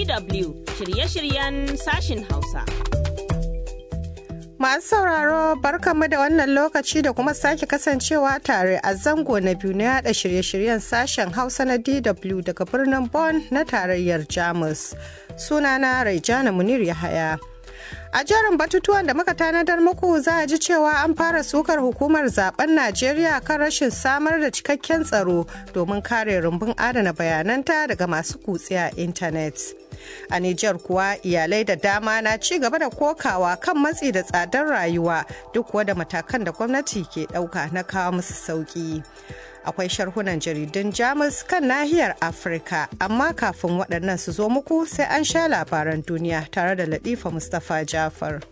DW shirye-shiryen sashin Hausa. Masu sauraro barkanmu da wannan lokaci da kuma sake kasancewa tare a zango na biyu na yada shirye-shiryen sashen Hausa na DW daga birnin Bonn na tarayyar Jamus. Sunana Raijana Munir Yahaya. A jerin batutuwan da muka tanadar muku za a ji cewa an fara sukar hukumar zaben Najeriya kan rashin samar da cikakken tsaro domin kare rumbun adana bayananta daga masu kutse a intanet. A Nijar kuwa iyalai da dama na ci gaba da kokawa kan matsi da tsadar rayuwa duk wada matakan da gwamnati ke ɗauka na kawo musu sauƙi. Akwai sharhunan jaridun Jamus kan nahiyar Afirka, amma kafin waɗannan su zo muku sai an sha labaran duniya tare da Latifa Mustapha Jafar.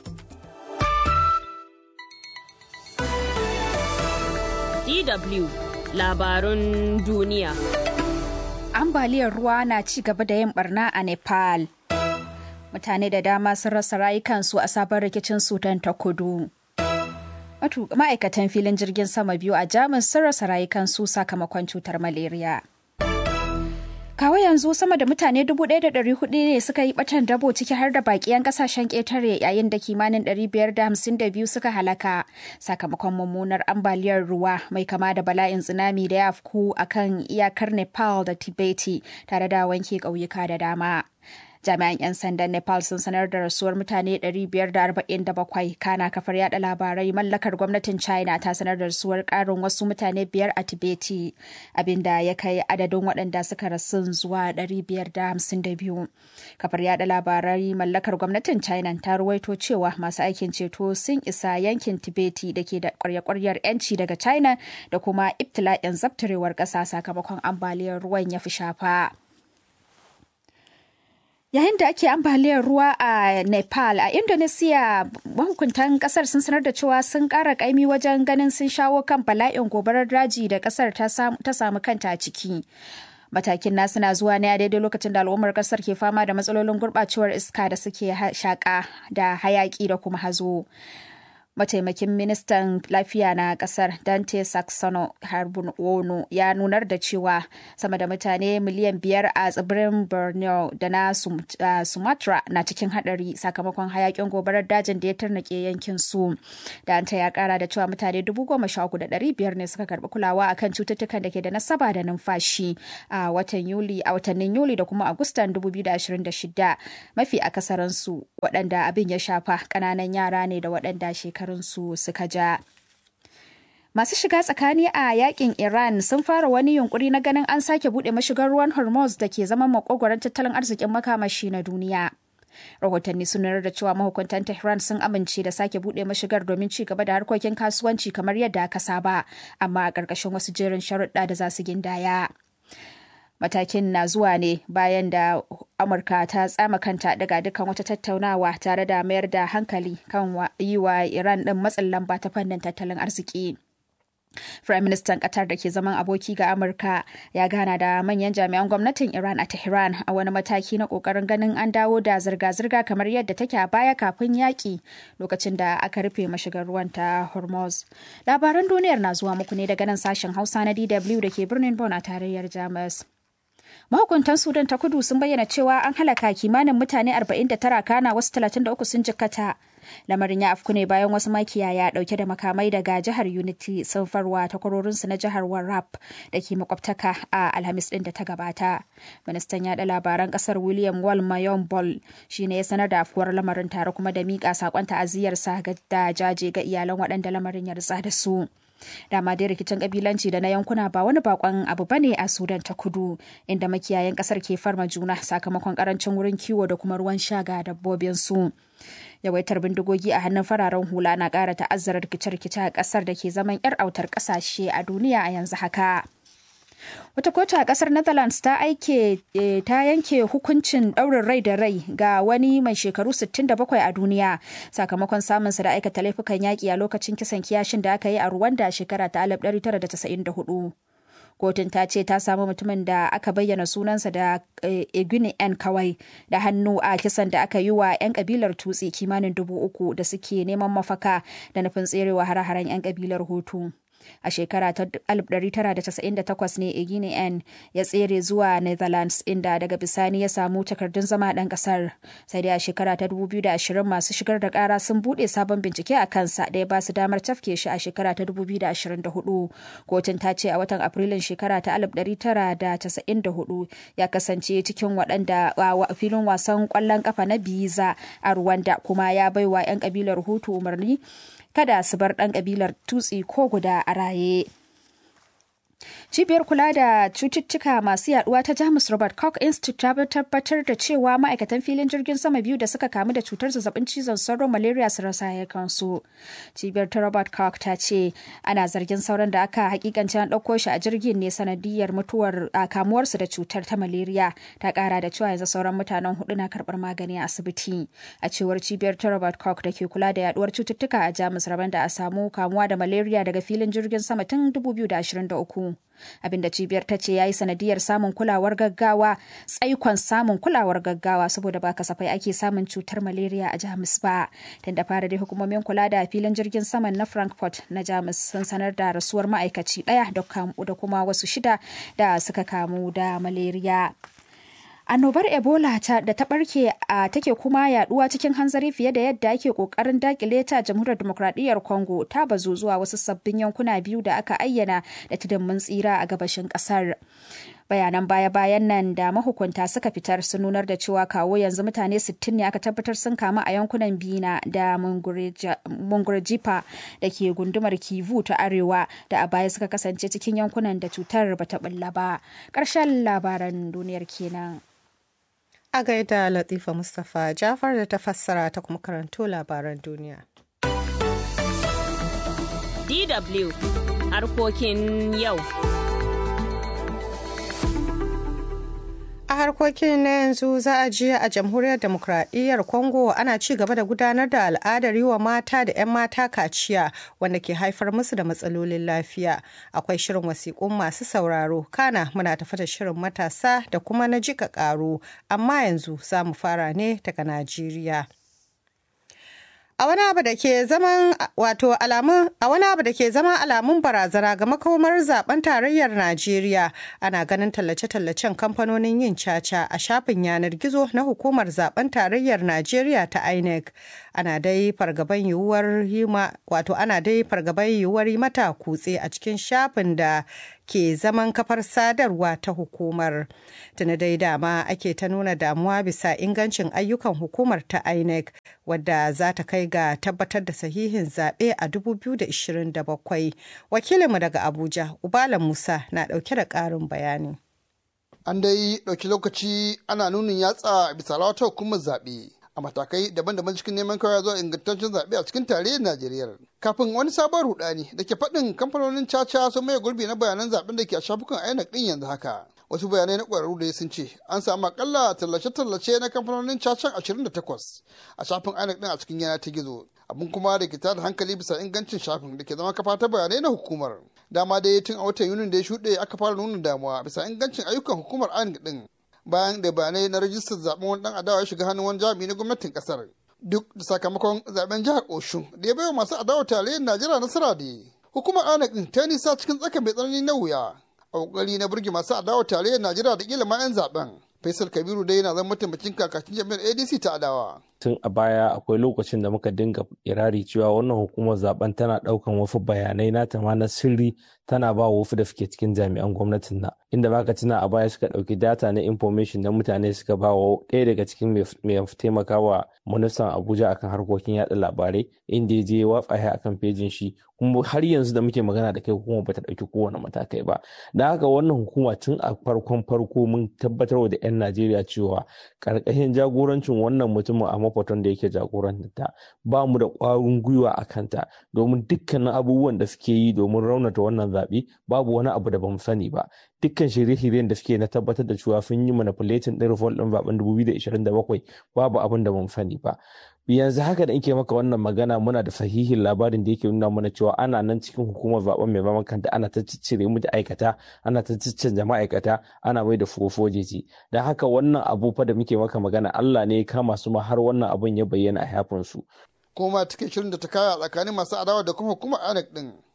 DW labarun duniya. ambaliyar ruwa na ci gaba da yin barna a Nepal. Mutane da dama sun rasa rayukansu a sabon rikicin Sudan ta kudu. Ma'aikatan filin jirgin sama biyu a Jamus sun rasa rayukansu sakamakon cutar malaria. Kawo yanzu sama da mutane 1,400 ne suka yi batan dabo ciki har da bakiyan kasashen ƙetare yayin da kimanin 552 suka halaka sakamakon mummunar ambaliyar ruwa mai kama da bala'in tsunami da ya afku akan iyakar Nepal da Tibeti tare da wanke ƙauyuka da dama. jami'an 'yan sandan nepal sun sanar da rasuwar mutane 547 kana kafar yada labarai mallakar gwamnatin china ta sanar da rasuwar karin wasu mutane biyar a tibeti abinda ya kai adadin waɗanda suka rasu zuwa 552 kafar yada labarai mallakar gwamnatin china ta ruwaito cewa masu aikin ceto sun isa yankin tibeti da ke da kwarya-kwaryar 'yanci daga china da kuma ibtila'in zabtarewar ƙasa sakamakon ambaliyar ruwan ya fi shafa. Yayin da ake ambaliyar ruwa a Nepal a Indonesia mahukuntan kasar sun sanar da cewa sun ƙara ƙaimi wajen ganin sun shawo kan bala'in gobarar daji da kasar ta samu kanta a ciki. Matakin nasu na zuwa ne a daidai lokacin da al'ummar kasar ke fama da matsalolin gurɓacewar iska da suke shaƙa da hayaƙi da kuma hazo. mataimakin ministan lafiya na kasar dante saxono harbin wono ya nunar da cewa sama da mutane miliyan biyar a tsibirin borneo da na sumatra na cikin hadari sakamakon hayakin gobarar dajin da ya tarnake yankin su dante ya kara da cewa mutane dubu goma sha uku da dari biyar ne suka karbi kulawa akan cututtukan da ke da nasaba da numfashi a watan yuli a watannin yuli da kuma agustan 2026 mafi akasaransu waɗanda abin ya shafa ƙananan yara ne da waɗanda shekaru shekarunsu suka ja. Masu shiga tsakani a yakin Iran sun fara wani yunkuri na ganin an sake buɗe mashigar ruwan Hormuz da ke zama makogwaron tattalin arzikin makamashi na duniya. Rahotanni sun da cewa mahukuntan Tehran sun amince da sake buɗe mashigar domin ci gaba da harkokin kasuwanci kamar yadda aka saba, amma a ƙarƙashin wasu jerin sharuɗa da za su gindaya. matakin na zuwa ne bayan da amurka ta tsama kanta daga dukkan wata tattaunawa tare da mayar da hankali kan yi wa iran din matsin lamba ta fannin tattalin arziki Firaministan Qatar da ke zaman aboki ga Amurka ya gana da manyan jami'an gwamnatin Iran a Tehran a wani mataki na kokarin ganin an dawo da zirga-zirga kamar yadda take a baya kafin yaƙi lokacin da aka rufe mashigar ruwan ta Hormuz. Labaran duniyar na zuwa muku ne daga nan sashen Hausa na DW da ke birnin Bonn a tarayyar Jamus. mahukuntan sudan ta kudu sun bayyana cewa an halaka kimanin mutane 49 kana wasu 33 sun jikkata lamarin ya afku ne bayan wasu makiyaya dauke da makamai daga jihar unity sun farwa takwarorinsu na jihar warrap da ke makwabtaka a alhamis din da ta gabata ministan yada labaran kasar william wal mayon bol shine ya sanar da afkuwar lamarin tare kuma da miƙa sakon ta'aziyarsa da jaje ga iyalan waɗanda lamarin ya ritsa da su dama dai rikicin kabilanci da na yankuna ba wani bakon abu bane a sudan ta kudu inda makiyayan kasar ke farma juna sakamakon karancin wurin kiwo da kuma ruwan sha ga dabbobin su yawaitar bindigogi a hannun fararen hula na kara ta'azzara rikice-rikice a kasar da ke zaman yar autar kasashe a duniya a yanzu haka Wata kotu a kasar Netherlands ta aike ta yanke hukuncin ɗaurin rai da rai ga wani mai shekaru 67 a duniya sakamakon samunsa da aikata laifukan yaƙi a lokacin kisan kiyashin da aka yi a Rwanda shekara ta 1994. Kotun ta ce ta samu mutumin da aka bayyana sunansa da Eguni N kawai da hannu a kisan da aka yi wa 'yan kabilar tutsi kimanin dubu uku da suke neman mafaka da nufin tserewa hare-haren 'yan kabilar Hutu. A shekara ta 1998 ne Iginian ya tsere zuwa Netherlands inda daga bisani ya samu takardun zama ɗan ƙasar. Sai dai a shekara ta 2020 masu shigar da ƙara sun buɗe sabon bincike a kansa da ya ba su damar tafke shi a shekara ta 2024. Kotun ta ce a watan Afrilun shekara ta 1994 ya kasance cikin waɗanda filin wasan ƙwallon ƙafa na Biza a Rwanda kuma ya baiwa 'yan ƙabilar Hutu umarni kada su bar ɗan ƙabilar Tutsi ko guda a raye. Cibiyar kula da cututtuka masu yaduwa ta Jamus Robert Koch Institute ta tabbatar da cewa ma'aikatan filin jirgin sama biyu da suka kamu da cutar zazzabin cizon sauro malaria su rasa kansu. Cibiyar ta Robert Koch ta ce ana zargin sauran da aka hakikance an ɗauko shi a jirgin ne sanadiyar mutuwar kamuwarsu da cutar ta malaria. Ta kara da cewa yanzu sauran mutanen hudu na karɓar magani a asibiti. A cewar cibiyar ta Robert Koch da ke kula da yaduwar cututtuka a Jamus rabon da a samu kamuwa da malaria daga filin jirgin sama tun 2023. abinda cibiyar ta ce ya yi sanadiyar samun kulawar gaggawa tsaikon samun kulawar gaggawa saboda ba kasafai ake samun cutar malaria a jamus ba tun da fara dai hukumomin kula da filin jirgin saman na frankfurt na jamus sun sanar da rasuwar ma'aikaci daya da kuma wasu shida da suka kamu da malaria annobar ebola ta da ta barke a take kuma yaduwa cikin hanzari fiye da yadda ake kokarin dakile ta jamhuriyar demokradiyyar congo ta bazu zuwa wasu sabbin yankuna biyu da aka ayyana da tudun tsira a gabashin kasar bayanan baya-bayan nan da mahukunta suka fitar sun nunar da cewa kawo yanzu mutane 60 ne aka tabbatar sun kamu a yankunan bina da mungurjipa da ke gundumar kivu ta arewa da a baya suka kasance cikin yankunan da cutar bata bulla ba ƙarshen labaran duniyar kenan. A gaida Latifa Mustapha Jafar da ta fassara ta kuma karanto labaran duniya. DW harkokin yau. A harkokin na yanzu za a ji a jamhuriyar demokradiyyar Congo ana ci gaba da gudanar da al'adar yi wa mata da 'yan mata kaciya wanda ke haifar musu da matsalolin lafiya. Akwai shirin wasiƙun masu sauraro, kana muna tafi da shirin matasa da kuma na jika ƙaro, amma yanzu za mu fara ne daga Najeriya. A wani abu da ke zaman wato alamun a wani abu da ke zama alamun barazana ga makomar zaben tarayyar Najeriya ana ganin tallace-tallacen kamfanonin yin caca a shafin yanar gizo na hukumar zaben tarayyar Najeriya ta INEC. Ana dai fargaban yiwuwar hima wato ana dai fargaban yiwuwar yi mata kutse a cikin shafin da ke zaman kafar sadarwa ta hukumar. Tuni dai dama ake ta nuna damuwa bisa ingancin ayyukan hukumar ta INEC wadda za ta kai ga tabbatar da sahihin zaɓe a 2027. Wakilinmu daga Abuja, Ubala Musa na ɗauke da ƙarin bayani. An dai ɗauki lokaci ana nunin yatsa bisa wata hukumar zaɓe. a matakai daban-daban cikin neman kawai zuwa ingantaccen zaɓe a cikin tarayyar Najeriya. Kafin wani sabon rudani da ke faɗin kamfanonin caca sun maye gurbi na bayanan zaɓen da ke a shafukan INEC ɗin yanzu haka. Wasu bayanai na ƙwararru da sun ce an samu akalla tallace-tallace na kamfanonin cacan 28 a shafin INEC ɗin a cikin yana ta gizo. Abin kuma da ke tada hankali bisa ingancin shafin da ke zama kafa ta bayanai na hukumar. Dama dai tun a watan Yunin da ya shuɗe aka fara nuna damuwa bisa ingancin ayyukan hukumar INEC ɗin. bayan da bayanai na rajistar zaben wani dan adawa ya shiga hannun wani jami'i na gwamnatin kasar duk da sakamakon zaben jihar oshun da ya baiwa masu adawa tarayyar najeriya nasara da hukumar anak din ta nisa cikin tsaka mai tsanani na wuya a kokari na burge masu adawa tarayyar najeriya da kila ma 'yan zaben faisal kabiru dai yana zama mataimakin kakakin jami'ar adc ta adawa tun a baya akwai lokacin da muka dinga irari cewa wannan hukumar zaben tana daukan wasu bayanai nata ma na sirri tana ba wasu da suke cikin jami'an gwamnatin na inda baka tuna a baya suka dauki data na information na mutane suka ba wa ɗaya daga cikin mai taimakawa ministan abuja akan harkokin yada labarai inda ya je watsa ya akan fejin shi kuma har yanzu da muke magana da kai hukuma bata dauki kowane matakai ba da haka wannan hukuma tun a farkon farko mun tabbatar da 'yan najeriya cewa karkashin jagorancin wannan mutumin a mafaton da yake jagoranta ba mu da ƙwarin gwiwa a kanta domin dukkanin abubuwan da suke yi domin raunata wannan zaɓe babu wani abu da bamu sani ba dukkan shirye-shiryen da suke na tabbatar da cewa sun yi manipulating ɗin result ɗin zaɓen 2027 babu abin da bamu sani ba yanzu haka da nke maka wannan magana muna da sahihin labarin da yake nuna mana cewa ana nan cikin hukumar zaben mai zaman kanta ana ta ciccire mu da aikata ana ta ciccanja ma'aikata ana mai da furofojeji da haka wannan abu fa da muke maka magana Allah ne ya kama su ma har wannan abun ya bayyana a yafin su kuma take shirin da ta kaya tsakanin masu adawa da kuma hukumar INEC din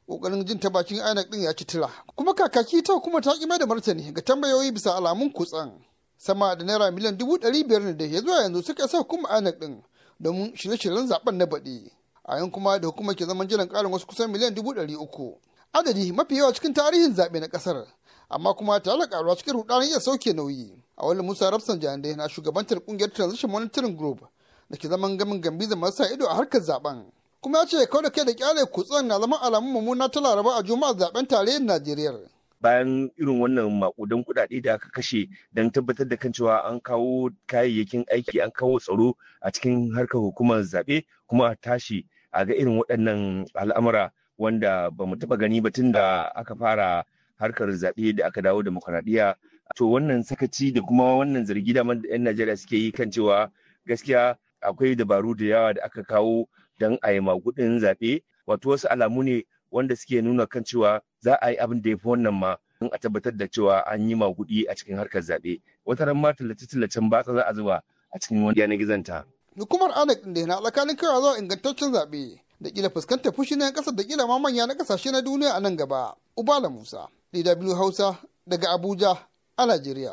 kokarin jin ta bakin INEC din ya ci tira kuma kakaki ta kuma ta ki mai da martani ga tambayoyi bisa alamun kutsan sama da naira miliyan dubu ɗari biyar ne da ya zuwa yanzu suka sa hukumar INEC din domin shirye-shiryen zaben na baɗi a yan kuma da hukumar ke zaman jiran ƙarin wasu kusan miliyan dubu ɗari uku adadi mafi yawa cikin tarihin zaɓe na ƙasar amma kuma tare da ƙaruwa cikin rudanin iya sauke nauyi a wani musa rafsan jande na shugabantar ƙungiyar transition monitoring group da ke zaman gamin gambiza masu ido a harkar zaben kuma ya ce kawai da kai da kyale kutsen na zama alamun mummuna ta laraba a juma'ar zaben tarayyar najeriya bayan irin wannan makudan kuɗaɗe da aka kashe don tabbatar da kan cewa an kawo kayayyakin aiki an kawo tsaro a cikin harkar hukumar zaɓe kuma a tashi a ga irin waɗannan al'amura wanda ba mu taɓa gani ba tun da aka fara harkar zaɓe da aka dawo demokuraɗiyya to wannan sakaci da kuma wannan zargi da 'yan najeriya suke yi kan cewa gaskiya akwai dabaru da yawa da aka kawo don a yi magudin zaɓe wato wasu alamu ne wanda suke nuna kan cewa za a yi abin da ya fi wannan ma don a tabbatar da cewa an yi magudi a cikin harkar zaɓe wata ran ma tallace-tallacen batsa za a zuba a cikin wani yanar gizonta. hukumar anak da na tsakanin kawai zuwa ingantaccen zaɓe da kila fuskantar fushi na ƙasar da kila ma manya na ƙasashe na duniya a nan gaba ubala musa dw hausa daga abuja a najeriya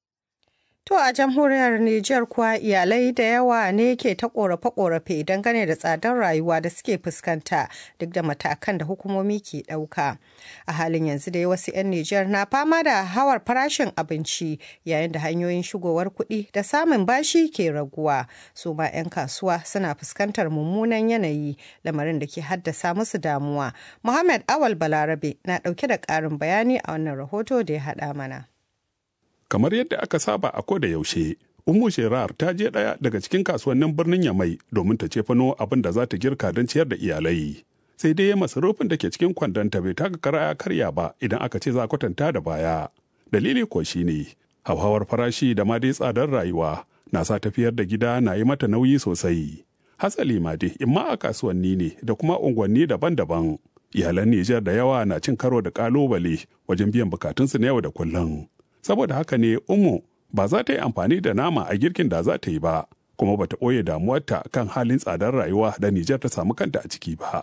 To a jamhuriyar Nijar kuwa iyalai da yawa ne ke ta korafe-korafe dangane da tsadar rayuwa da suke fuskanta duk da matakan da hukumomi ke ɗauka. A halin yanzu dai wasu 'yan Nijar na fama da hawar farashin abinci yayin da hanyoyin shigowar kuɗi da samun bashi ke raguwa. Su ma 'yan kasuwa suna fuskantar mummunan yanayi lamarin da ke haddasa musu damuwa. Muhammad Awal Balarabe na ɗauke da ƙarin bayani a wannan rahoto da ya haɗa mana. kamar yadda aka saba a koda yaushe Ummu Sherar ta je ɗaya daga cikin kasuwannin birnin Yamai domin ta cefano abin da za ta girka don ciyar da iyalai. Sai dai masarufin da ke cikin kwandonta bai taka kara ya karya ba idan aka ce za a kwatanta da baya. Dalili ko shi ne, hauhawar farashi da ma dai tsadar rayuwa na sa tafiyar da gida na yi mata nauyi sosai. Hatsali ma dai imma a kasuwanni ne da kuma unguwanni daban-daban. Iyalan Nijar da yawa na cin karo da kalubale wajen biyan bukatunsu na yau da kullum. saboda haka ne umu ba za ta yi amfani da nama a girkin da za ta yi ba kuma ba ta ɓoye damuwarta kan halin tsadar rayuwa da Nijar ta samu kanta a ciki ba.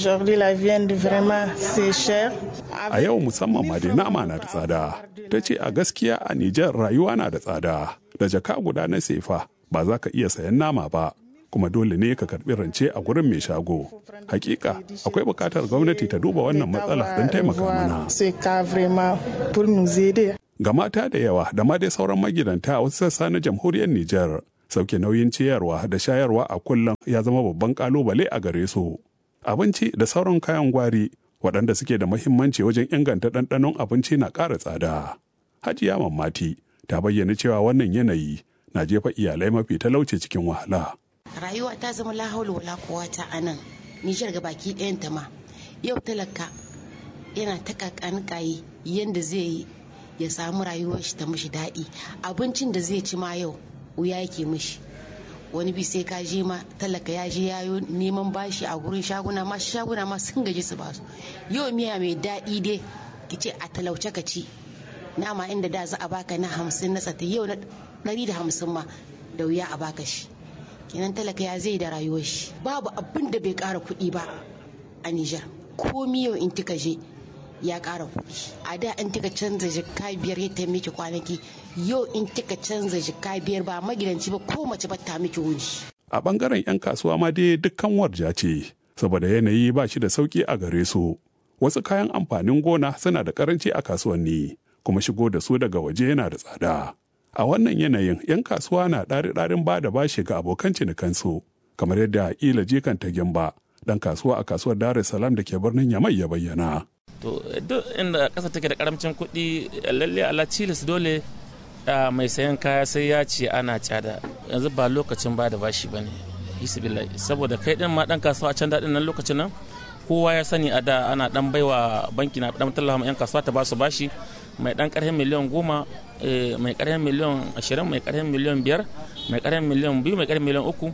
A yau musamman ma dai nama na da tsada. Ta ce a gaskiya a Nijar rayuwa na da tsada. Da jaka guda na sefa ba za ka iya sayan nama ba. kuma dole ne ka karbi rance a gurin mai shago. Hakika akwai bukatar gwamnati ta duba wannan matsala don taimaka mana. ga mata da yawa da ma dai sauran magidanta a wasu sassa na jamhuriyar Nijar. Sauke nauyin ciyarwa da shayarwa a kullum ya zama babban kalubale a gare su. Abinci da sauran kayan gwari waɗanda suke da mahimmanci wajen inganta ɗanɗanon abinci na ƙara tsada. Hajiya Mammati ta bayyana cewa wannan yanayi na jefa iyalai mafi talauci cikin wahala. Rayuwa ta zama lahaulu wala kowata a nan, Nijar ga baki ɗayanta ma. Yau talaka yana ta kakanikayi yadda zai yi ya samu rayuwar shi ta mishi daɗi abincin da zai ci ma yau wuya yake mishi wani bi sai ka je ma talaka ya je yayo neman bashi a gurin shaguna ma shaguna ma sun gaji su basu yau miya mai daɗi dai ki ce a talauce ka ci nama inda da za a baka na hamsin na tsata yau na ɗari da hamsin ma da wuya a baka shi kenan talaka ya zai da rayuwar shi babu abin da bai ƙara kuɗi ba a Nijar komi yau in kika je ya ƙara kuɗi a da in kika canza jikka biyar ya ta miki kwanaki yau in kika canza jikka biyar ba magidanci ba ko mace ba ta miki wuni. a bangaren 'yan kasuwa ma dai dukkan warja ce saboda yanayi ba shi da sauki a gare su wasu kayan amfanin gona suna da karanci a kasuwanni kuma shigo da su daga waje yana da tsada a wannan yanayin 'yan kasuwa na ɗari-ɗarin ba da bashi ga abokan cinikansu kamar yadda ila jikan ta gimba dan kasuwa a kasuwar dar es salaam da ke birnin yamai ya bayyana to duk inda ƙasa take da karamcin kuɗi lalle ala cilis dole mai sayan kaya sai ya ce ana cada yanzu ba lokacin ba da bashi ba ne saboda kai din ma dan kasuwa a can daɗin nan lokacin nan kowa ya sani a da ana dan baiwa banki na dan tallafa yan kasuwa ta ba su bashi mai dan karhin miliyan goma mai karhin miliyan ashirin mai karhin miliyan biyar mai karhin miliyan biyu mai karhin miliyan uku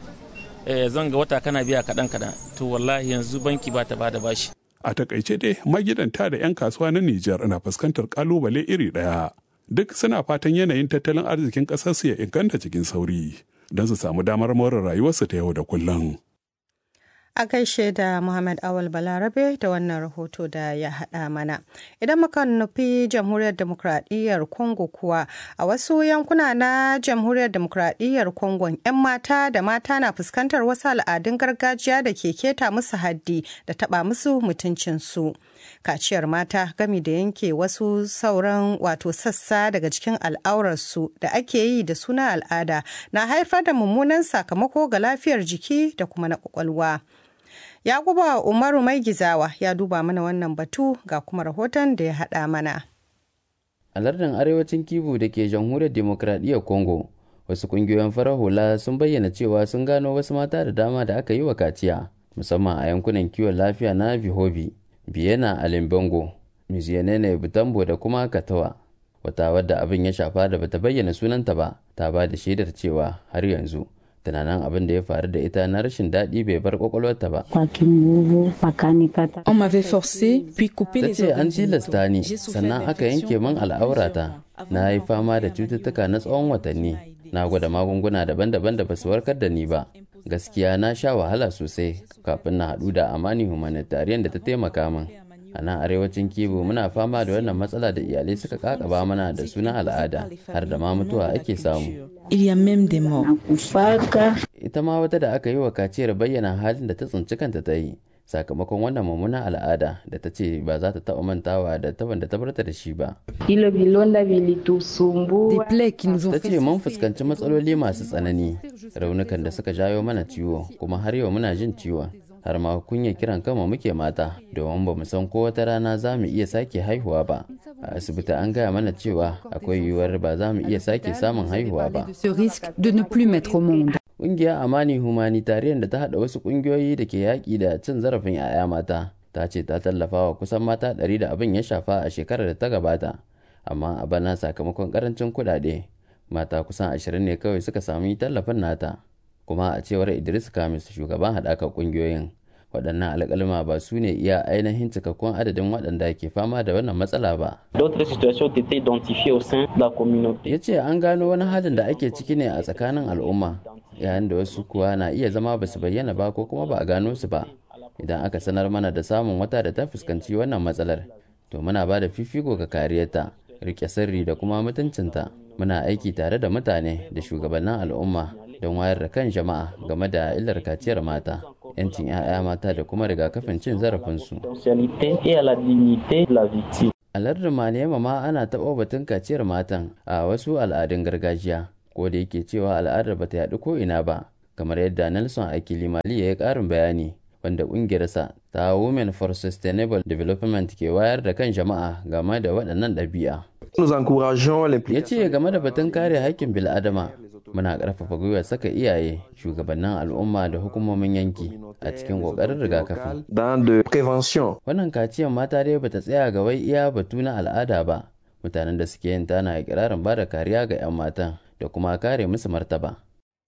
zan ga wata kana biya kaɗan kaɗan to wallahi yanzu banki ba ta ba da bashi a takaice dai magidanta da 'yan kasuwa na Nijar na fuskantar kalubale iri ɗaya. Duk suna fatan yanayin tattalin arzikin ƙasarsu ya inganta cikin sauri don su samu damar more rayuwarsu ta yau da kullum. A gaishe da Muhammad Awal Balarabe da wannan rahoto da ya haɗa mana. Idan muka nufi Jamhuriyar Demokradiyyar Congo kuwa a wasu yankuna na Jamhuriyar Demokradiyyar Congo 'yan mata da mata na fuskantar wasu al'adun gargajiya da ke keta musu haddi da taɓa musu mutuncinsu. Kaciyar mata gami da yanke wasu sauran wato sassa daga cikin al'aurarsu da ake yi da suna al'ada na haifar da mummunan sakamako ga lafiyar jiki da kuma na kwakwalwa. Yakuba Umaru Mai Gizawa ya duba mana wannan batu ga kuma rahoton da ya haɗa mana. A lardin arewacin Kivu da ke jamhuriyar demokradiyyar Congo, wasu ƙungiyoyin farar hula sun bayyana cewa sun gano wasu mata da dama da aka yi wa kaciya, musamman a yankunan kiwon lafiya na Vihobi, Biyena a Limbango, Miziyanene Butambo da kuma Katawa. Wata wadda abin ya shafa da bata bayyana sunanta ba, ta ba da shaidar cewa har yanzu tunanin abin da ya faru da ita na rashin daɗi bai bar kwakwalwarta ba. On m'avait forcé, puis coupé Ta les ce an organes tilasta ni génitaux. sannan aka yanke min al'aurata. Na yi fama da cututtuka na tsawon watanni. Na gwada magunguna daban-daban da basu warkar da ni ba. Gaskiya na sha wahala sosai kafin na haɗu da Amani Humanitarian da ta taimaka min. A nan arewacin Kibu muna fama da wannan matsala da iyalai suka kakaba mana da sunan al'ada har da ma mutuwa ake samu. Il y a même des morts. ita ma wata da aka yi wa kaciyar bayyana halin da ta tsinci kanta ta yi sakamakon wannan mummunan al'ada da ta ce ba za ta taɓa mantawa da taban da ta barta da shi ba Des plaies qui nous ont ta fait ce mun souffrir. fuskanci matsaloli masu tsanani raunukan da suka jayo mana ciwo kuma har yau muna jin ciwon har ma kunya kiran kanmu muke mata domin ba mu san ko wata rana za mu iya sake haihuwa ba a asibiti an gaya mana cewa akwai yiwuwar ba za mu iya sake samun haihuwa ba de ce risque de ne plus mettre au monde. Ƙungiyar Amani Humanitarian da ta haɗa wasu ƙungiyoyi da ke yaƙi da cin zarafin 'ya'ya mata ta ce ta tallafa wa kusan mata ɗari da abin ya shafa a shekarar da ta gabata. Amma a bana sakamakon ƙarancin kuɗaɗe mata kusan ashirin ne kawai suka sami tallafin nata. Kuma a cewar Idris Kamis shugaban haɗakar ƙungiyoyin waɗannan alƙalma ba su ne iya ainihin cikakkun adadin waɗanda ke fama da wannan matsala ba. D'autres situations ont été identifiées au sein de la communauté. ya ce an gano wani halin da ake ciki ne a tsakanin al'umma yayin da wasu kuwa na iya zama ba su bayyana ba ko kuma ba a gano su ba idan aka sanar mana da samun wata da ta fuskanci wannan matsalar to muna ba da fifiko ga kariyarta rike sirri da kuma mutuncinta muna aiki tare da mutane da shugabannin al'umma don wayar da kan jama'a game da illar kaciyar mata 'yancin 'ya'ya mata da kuma rigakafin cin zarafinsu Potentialité et à la dignité de la victime. a lardin manema ma ana taɓa batun kaciyar matan a wasu al'adun gargajiya ko da yake cewa al'adar ba ta yaɗu ko ina ba kamar yadda nelson akili mali ya yi ƙarin bayani wanda ƙungiyarsa ta women for sustainable development ke wayar da kan jama'a game da waɗannan ɗabi'a Nous encourageons ya l'implication ce game da batun kare haƙƙin bil'adama muna ƙarfafa gwiwar saka iyaye shugabannin al'umma da hukumomin yanki a cikin ƙoƙarin rigakafi dans de prévention. wannan kaciyar mata dai bata tsaya ga wai iya batu na al'ada ba mutanen da suke yin tana ikirarin ba da kariya ga 'yan matan da kuma kare musu martaba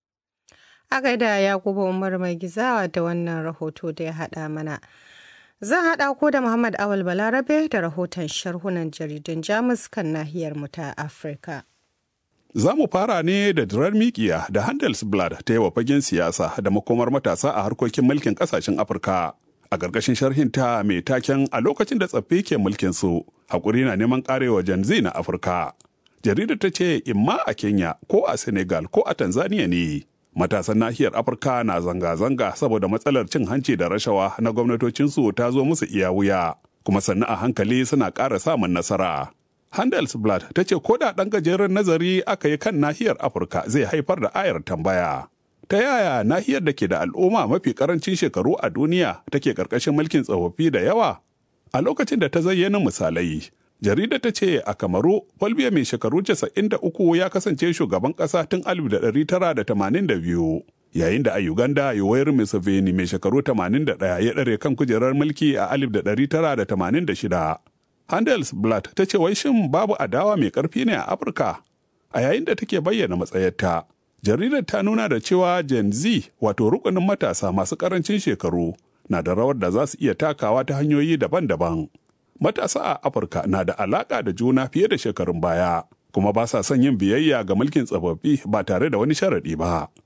A gaida Yakubu Umar mai gizawa da wannan rahoto da ya haɗa mana. Zan haɗa ko da Muhammad Awal Balarabe da rahoton sharhunan jaridun Jamus kan nahiyar mu ta Afirka. Za mu fara ne da dirar mikiya da Handelsblad ta yi wa fagen siyasa da makomar matasa a harkokin mulkin kasashen Afirka. A ƙarƙashin sharhinta mai taken a lokacin da tsaffi ke mulkin su, haƙuri na neman ƙarewa Gen Z na Afirka. Jaridar ta ce imma a Kenya ko a Senegal ko a Tanzania ne. Matasan nahiyar Afirka na zanga-zanga saboda matsalar cin hanci da rashawa na gwamnatocinsu ta zo musu iya wuya, kuma sannu a hankali suna ƙara samun nasara. Handelsblad ta ce ko da ɗan gajeren nazari aka yi kan nahiyar Afirka zai haifar da ayar tambaya. Ta yaya nahiyar da ke da al'umma mafi ƙarancin shekaru a duniya take ƙarƙashin mulkin tsofaffi da yawa? A lokacin da ta zayyana misalai, jarida ta ce a Kamaru, Folbiya mai shekaru 93 ya kasance shugaban ƙasa tun 1982. Yayin da a Uganda, Yoweri Museveni mai shekaru 81 ya ɗare kan kujerar mulki a 1986. Handelsblatt ta ce wai shin babu adawa mai ƙarfi ne a Afirka? A yayin da take bayyana matsayarta, jaridar ta nuna da cewa Gen Z wato rukunin matasa masu ƙarancin shekaru na da rawar da za su iya takawa ta hanyoyi daban-daban. Matasa a Afirka na da alaƙa da juna fiye da shekarun baya, kuma ba sa son yin biyayya ga mulkin tsofaffi ba tare da wani sharaɗi ba.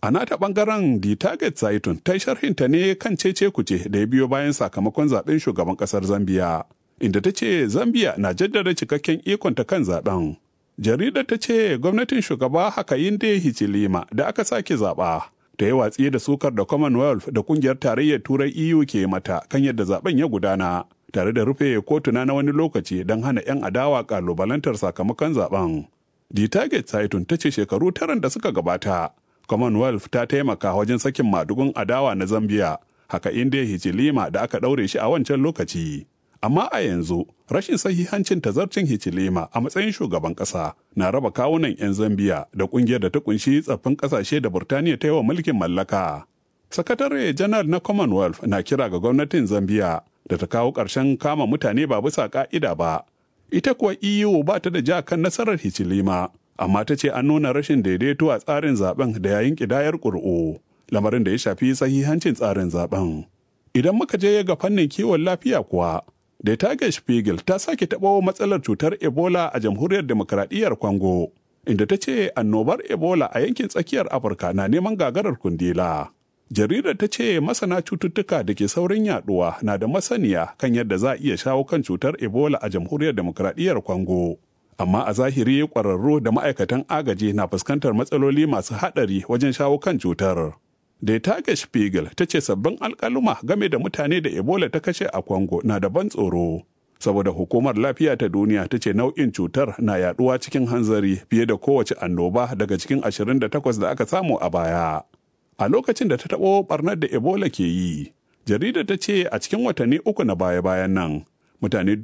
A nata bangaren The Target Zaitun ta sharhinta ne kan cece kuce da ya biyo bayan sakamakon zaben shugaban kasar Zambiya, inda ta ce Zambiya na jaddada cikakken ikonta kan zaben. Jaridar ta ce gwamnatin shugaba Hakainde Hichilema da aka sake zaba ta yi watsi da sukar da Commonwealth da kungiyar tarayyar Turai EU ke mata kan yadda zaben ya gudana, tare da rufe kotuna na wani lokaci don hana 'yan adawa kalubalantar sakamakon zaben. The Target Zaitun ta ce shekaru taran da suka gabata, Commonwealth ta taimaka wajen sakin madugun adawa na Zambia, haka inda Hichilema da aka ɗaure shi a wancan lokaci. Amma a yanzu, rashin sahihancin tazarcin Hichilema a matsayin shugaban ƙasa na raba kawunan 'yan Zambia da ƙungiyar da ta kunshi tsaffin ƙasashe da Burtaniya ta yi wa mulkin mallaka. Sakatare janar na Commonwealth na kira ga gwamnatin Zambia da ta kawo ƙarshen kama mutane ba bisa ƙa'ida ba. Ita kuwa EU ba ta da ja kan nasarar Hichilema. amma ta ce an nuna rashin daidaito a tsarin zaben da yayin kidayar ƙuri'u lamarin da ya shafi sahihancin tsarin zaben idan muka je ga fannin kiwon lafiya kuwa da tage spiegel ta sake taɓo matsalar cutar ebola a jamhuriyar demokradiyyar congo inda ta ce annobar ebola a yankin tsakiyar afirka na neman gagarar kundila jaridar ta ce masana cututtuka da ke saurin yaduwa na da masaniya kan yadda za a iya shawo kan cutar ebola a jamhuriyar demokradiyyar congo amma a zahiri ƙwararru da ma'aikatan agaji na fuskantar matsaloli masu haɗari wajen shawo kan cutar. Da Tage Spiegel ta ce sabbin alkaluma game da mutane da Ebola ta kashe a Congo na da ban tsoro. Saboda hukumar lafiya ta duniya ta ce nau'in cutar na yaduwa cikin hanzari fiye da kowace annoba daga cikin 28 da aka samu a baya. A lokacin da ta taɓo ɓarnar da Ebola ke yi, jaridar ta ce a cikin watanni uku na baya-bayan nan, mutane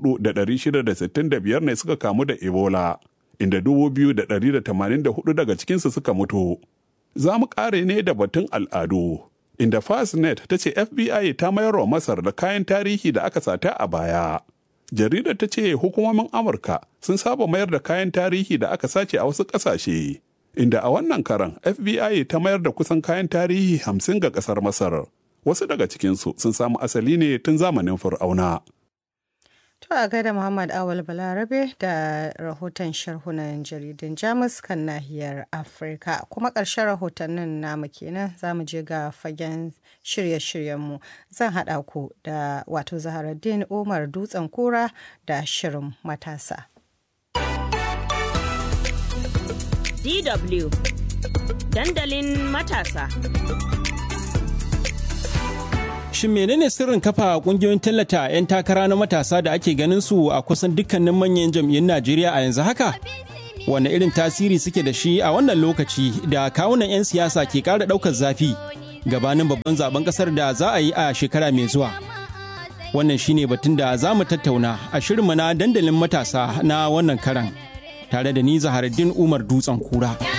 4,665 ne suka kamu da Ebola, inda 2,184 daga cikinsu suka mutu. Za mu ƙare ne da batun al'adu, inda Fastnet ta ce FBI ta mayar wa Masar da kayan tarihi da aka sata a baya. Jaridar ta ce hukumomin Amurka sun saba mayar da kayan tarihi da aka sace a wasu ƙasashe, inda a wannan karan FBI ta mayar da kusan kayan tarihi hamsin ga ƙasar Masar. Wasu daga cikinsu sun samu asali ne tun zamanin Fir'auna. To a gaida Muhammad Awal Balarabe da rahoton sharhunan jaridun Jamus kan nahiyar Afirka. Kuma ƙarshen rahotannin namu kenan za mu je ga fagen shirye-shiryenmu. Zan haɗa ku da wato Zaharaddin Umar Dutsen Kura da Shirin Matasa. DW Dandalin Matasa. Shin menene sirrin kafa kungiyoyin tallata 'yan takara na matasa da ake ganin su a kusan dukkanin manyan jam'iyyun Najeriya a yanzu haka? Wane irin tasiri suke da shi a wannan lokaci da kawunan 'yan siyasa ke ƙara ɗaukar zafi gabanin babban zaben ƙasar da za a yi a shekara mai zuwa? Wannan shine batun da za mu tattauna a shirinmu na dandalin matasa na wannan karan tare da ni Zaharaddin Umar Dutsen Kura.